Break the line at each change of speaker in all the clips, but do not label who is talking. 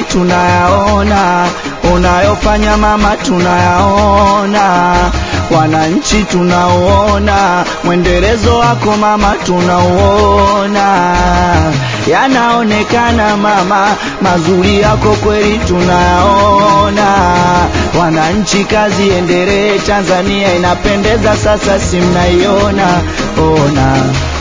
tunayaona, unayofanya mama tunayaona, wananchi tunauona, mwendelezo wako mama tunauona, yanaonekana mama, mazuri yako kweli tunayaona, wananchi kazi endelee, Tanzania inapendeza sasa, si mnaiona ona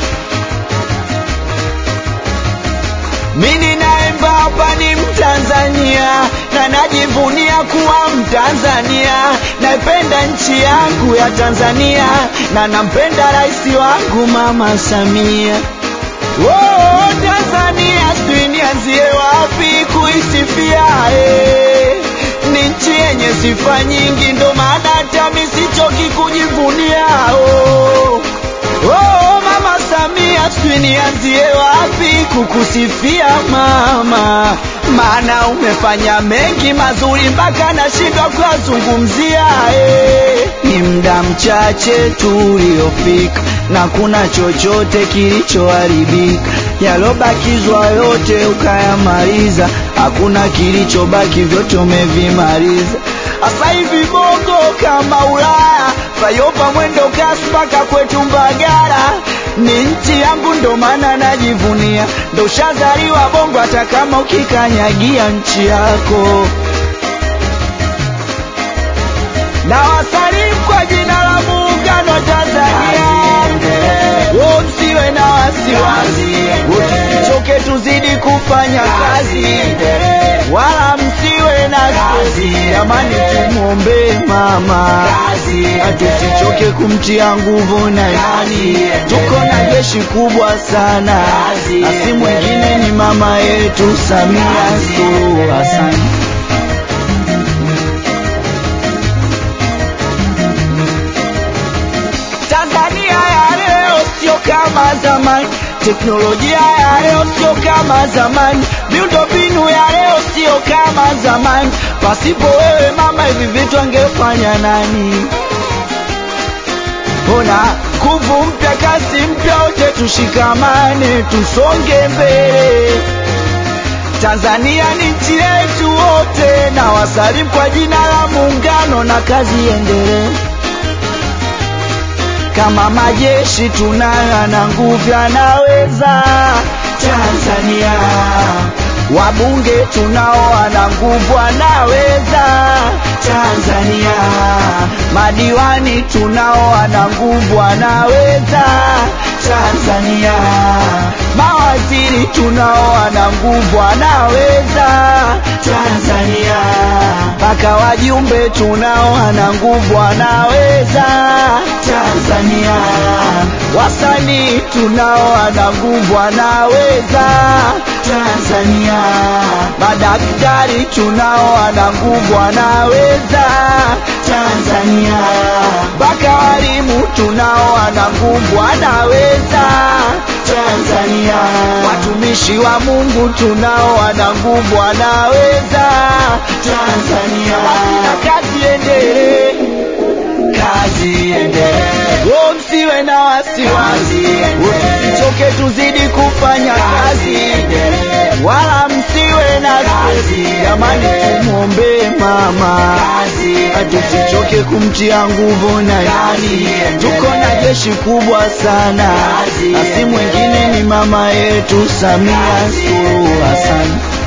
Mimi naimba hapa ni Mtanzania na najivunia kuwa Mtanzania, naipenda nchi yangu ya Tanzania na nampenda rais wangu Mama Samia. Oh, Tanzania sijui nianzie wapi kuisifia eh. Ni nchi yenye sifa nyingi, ndo maana hata mimi sichoki kujivunia oh. Oh, Mama Samia, sijui nianzie wapi kukusifia mama, maana umefanya mengi mazuri mpaka nashindwa kuyazungumzia. Eh, ni muda mchache tu uliofika na kuna chochote kilichoharibika, yalobakizwa yote ukayamaliza, hakuna kilichobaki, vyote umevimaliza. Asa hivi bongo kama Ulaya, Fayopa mwendo kasi mpaka kwetu Mbagala, ni nchi yangu ndo maana najivunia, ndo ushazaliwa bongo, hata kama ukikanyagia nchi yako. Na wasalimu kwa jina la Muungano wa Tanzania, wo msiwe na wasiwasi, usichoke, tuzidi kufanya kazi, wala msiwe na stresi, jamani, tumwombee mama tusichoke kumtia nguvu na imani, tuko na jeshi kubwa sana, na si mwingine ni mama yetu Samia Suluhu Hassan. Tanzania ya leo sio kama zamani, teknolojia ya leo sio kama zamani, miundombinu ya leo sio kama zamani. Pasipo wewe mama, hivi vitu angefanya nani? Ona nguvu mpya, kasi mpya, wote tushikamane, tusonge mbele. Tanzania ni nchi yetu wote, na wasalimu kwa jina la Muungano, na kazi endelee kama majeshi tunayo na nguvu yanaweza Tanzania, wabunge tunao wana nguvu wanaweza Tanzania, madiwani tunao wana nguvu wanaweza Tanzania, mawaziri tunao wana nguvu wanaweza Tanzania, mpaka wajumbe tunao wana nguvu wanaweza Tanzania, wasanii tunao wana nguvu wanaweza Tanzania, madaktari tunao wana nguvu wanaweza Tanzania, mpaka walimu tunao wana nguvu wanaweza Tanzania, watumishi wa Mungu tunao wana nguvu wanaweza Tanzania, na kazi endelee kazi endelee, oh, msiwe na wasiwasi, usichoke, tuzidi kufanya kazi, wala msiwe na stresi, jamani, tumwombee mama, tusichoke kumtia nguvu na imani, tuko na jeshi kubwa sana, na si mwingine ni mama yetu Samia Suluhu Hassan.